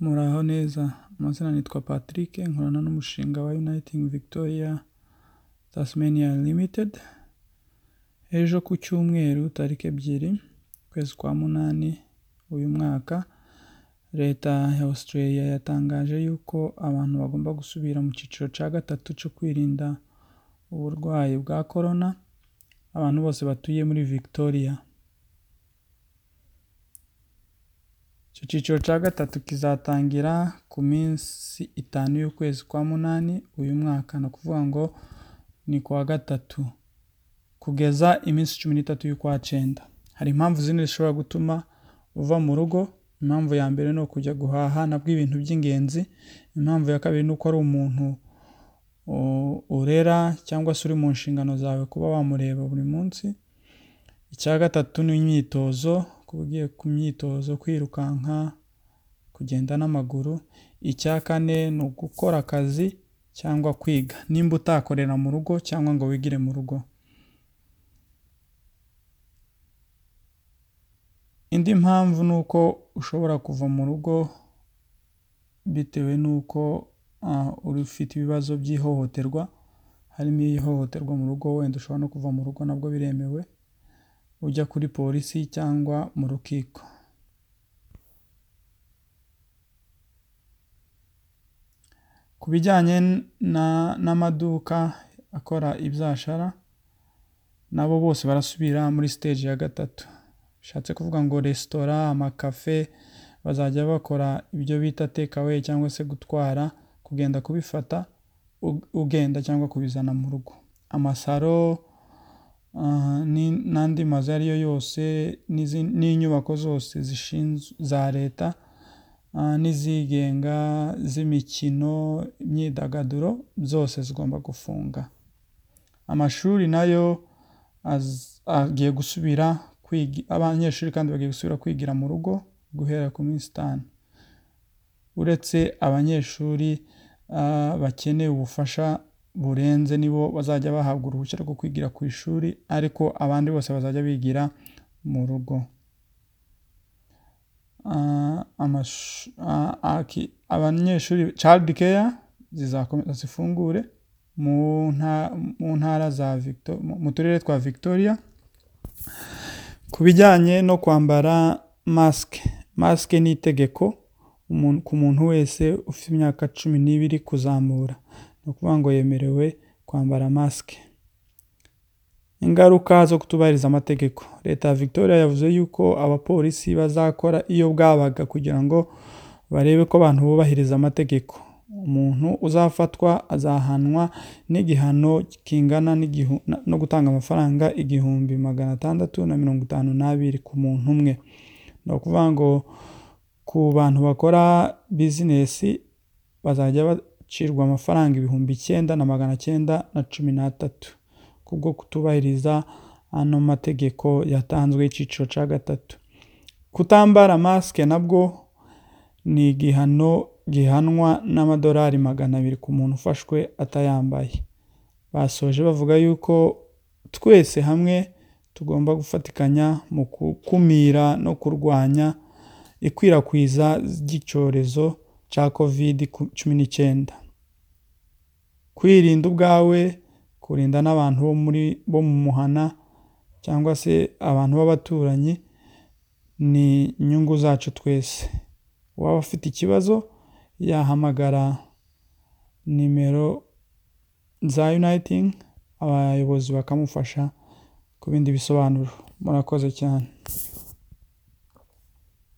Muraho neza, amazina nitwa Patrick nkorana n'umushinga wa Uniting Victoria Tasmania Limited, ejo ku cyumweru tariki ebyiri ukwezi kwa munani uyu mwaka leta ya Australia yatangaje yuko abantu bagomba gusubira mu cyiciro cya gatatu cyo kwirinda uburwayi bwa korona, abantu bose batuye muri Victoria. Icyo cyiciro cya gatatu kizatangira ku minsi itanu y'ukwezi kwa munani uyu mwaka, ni ukuvuga ngo ni ku wa gatatu kugeza iminsi cumi n'itatu y'ukwa cyenda. Hari impamvu zine zishobora gutuma uva mu rugo, impamvu ya mbere ni ukujya guhaha nabwo ibintu by'ingenzi, impamvu ya kabiri ni uko ari umuntu urera cyangwa se uri mu nshingano zawe kuba wamureba buri munsi, icya gatatu ni imyitozo, kuba ugiye ku myitozo kwirukanka, kugenda n'amaguru, icya kane ni ugukora akazi cyangwa kwiga nimba utakorera mu rugo cyangwa ngo wigire mu rugo. Indi mpamvu ni uko ushobora kuva mu rugo bitewe n'uko ufite ibibazo by'ihohoterwa, harimo ihohoterwa mu rugo wenda ushobora no kuva mu rugo nabwo biremewe, ujya kuri polisi cyangwa mu rukiko. Ku bijyanye n'amaduka akora ibyashara, nabo bose barasubira muri siteji ya gatatu, bishatse kuvuga ngo resitora, amakafe bazajya bakora ibyo bita takeaway cyangwa se gutwara, kugenda kubifata ugenda cyangwa kubizana mu rugo. Amasaro n'andi mazu ariyo yose n'inyubako zose za leta n'izigenga z'imikino, imyidagaduro zose zigomba gufunga. Amashuri nayo agiye gusubira, abanyeshuri kandi bagiye gusubira kwigira mu rugo guhera ku minsi itanu, uretse abanyeshuri bakeneye ubufasha burenze nibo bazajya bahabwa uruhushya rwo kwigira ku ishuri, ariko abandi bose bazajya bigira mu rugo. Abanyeshuri child care zizakomeza zifungure mu ntara za mu turere twa Victoria. Ku bijyanye no kwambara masike, masike ni itegeko ku muntu wese ufite imyaka cumi n'ibiri kuzamura, ni ukuvuga ngo yemerewe kwambara masike. Ingaruka zo kutubahiriza amategeko, leta ya Victoria yavuze yuko abapolisi bazakora iyo bwabaga kugira ngo barebe ko abantu bubahiriza amategeko, umuntu uzafatwa azahanwa n'igihano kingana no gutanga amafaranga igihumbi magana atandatu na mirongo itanu n'abiri ku muntu umwe, ni ukuvuga ngo ku bantu bakora bizinesi bazajya bacirwa amafaranga ibihumbi icyenda na magana cyenda na cumi n'atatu kubwo kutubahiriza ano mategeko yatanzwe y'icyiciro cya gatatu. Kutambara masike nabwo ni igihano gihanwa n'amadolari magana abiri ku muntu ufashwe atayambaye. Basoje bavuga yuko twese hamwe tugomba gufatikanya mu gukumira no kurwanya ikwirakwiza ry'icyorezo cya Covid cumi n'icyenda. Kwirinda ubwawe, kurinda n'abantu bo mu muhana cyangwa se abantu b'abaturanyi ni inyungu zacu twese. Uwaba afite ikibazo yahamagara nimero za Uniting, abayobozi bakamufasha ku bindi bisobanuro. Murakoze cyane.